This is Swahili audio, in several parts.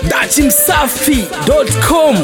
dachimsafi.com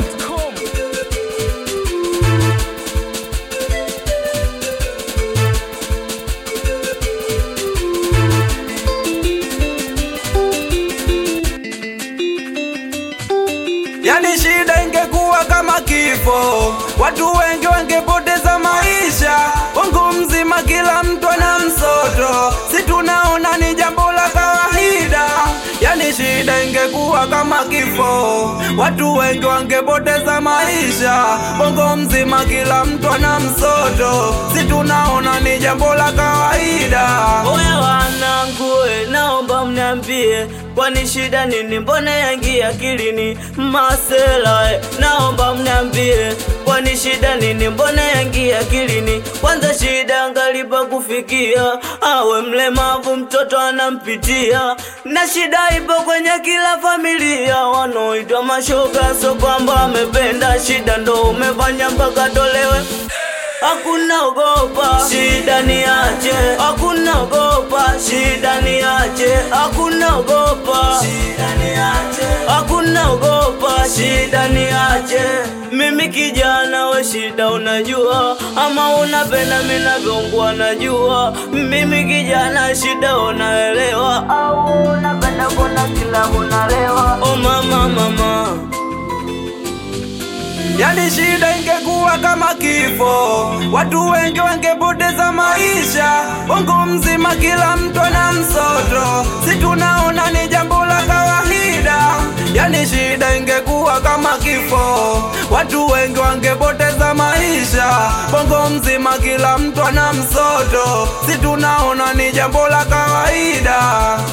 Yani shida ingekuwa kama kifo, watu wengi wangepoteza maisha. Bongo mzima kila mtu ana msoto, si tunaona ni jambo la kawaida. Yani shida ingekuwa kama kifo, watu wengi wangepoteza maisha. Bongo mzima kila mtu ana msoto, si tunaona ni jambo la kawaida. Oya wanangu, we, naomba mniambie, kwani shida nini? Mbona yangi akilini masela? eh, Naomba mniambie, kwani shida nini? Mbona yangi akilini? Kwanza shida ngalipa kufikia, awe mlemavu mtoto anampitia, na shida ipo kwenye kila familia, wanaoitwa mashoga, so kwamba amependa shida ndo umefanya mpaka tolewe Hakuna ogopa, shida ni ache. Hakuna ogopa, shida ni ache. Hakuna ogopa, shida ni ache. Hakuna ogopa, shida ni ache. Mimi kijana we shida unajua, ama unapenda mimi navyoungua najua. Mimi kijana shida unaelewa, au unapenda kuna kila unalewa. Oh mama mama Yani shida ingekuwa kama kifo, watu wengi wangepoteza maisha. Bongo mzima kila mtu ana msoto, si tunaona ni jambo la kawaida. Yani shida ingekuwa kama kifo, watu wengi wangepoteza maisha. Bongo mzima kila mtu ana msoto, si tunaona ni jambo la kawaida.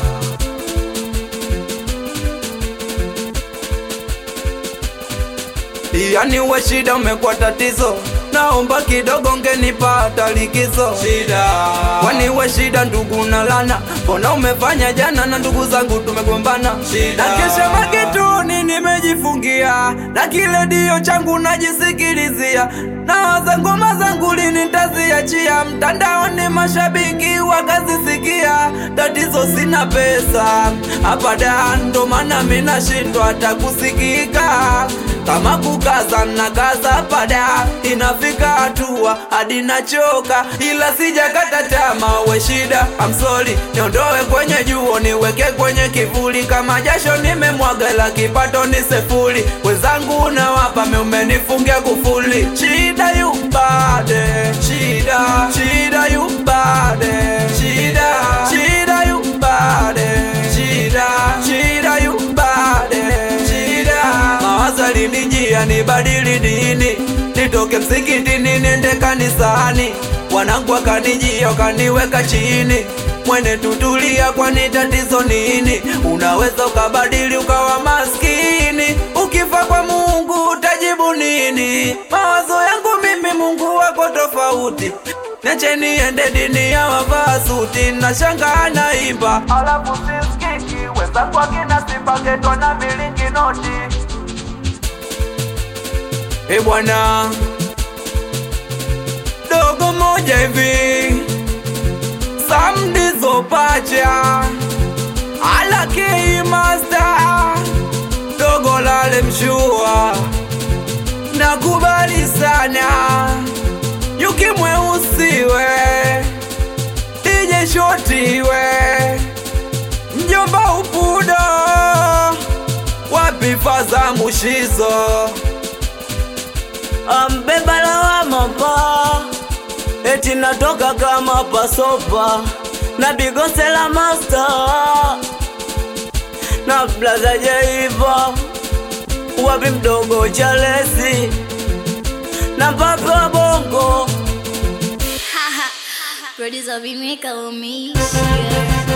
Yani we shida umekuwa tatizo, naomba kidogo ngenipata likizo. Shida kwani we shida ndugu na lana, mbona umefanya jana na ndugu zangu tumegombana. Shida na kesha maketuni nimejifungia, na kile dio changu najisikilizia, nawaza ngoma zangu lini nitaziachia, mtandaoni mashabiki wakazisikia. Tatizo sina pesa hapa da, ndo maana mimi nashindwa hata kusikika kama kukaza na kaza pada, inafika hatua hadi nachoka, ila sijakata tamaa. We shida, I'm sorry, niondoe kwenye juo niweke kwenye kivuli, kama jasho nimemwaga, la kipato ni sefuri. Wenzangu nawapa, mimi umenifungia kufuli. Shida yubade, shida, shida yubade, shida, shida yubade, shida, shida yubade, shida mawazo alinijia nibadili dini, nitoke msikitini niende kanisani. Wanangu wakanijia wakaniweka chini, mwene tutulia, kwani tatizo nini? Unaweza ukabadili ukawa maskini, ukifa kwa Mungu utajibu nini? Mawazo yangu mimi, Mungu wako tofauti. Niache niende dini ya wavaa suti, na shanga naimba alafu siskiki wenzangu akina Simba getwa na milingi noti E bwana, dogo moja hivi samdizo pacha ala kei master dogo lale mshua nakubali sana yuki mweusiwe ije shotiwe mjomba upudo wapi faza mushizo ambeba lawama pa eti natoka kama pasopa na bigosela master na blaza jaiva wapi mdogo chalesi na papa bongo Producer Vimeka umeisha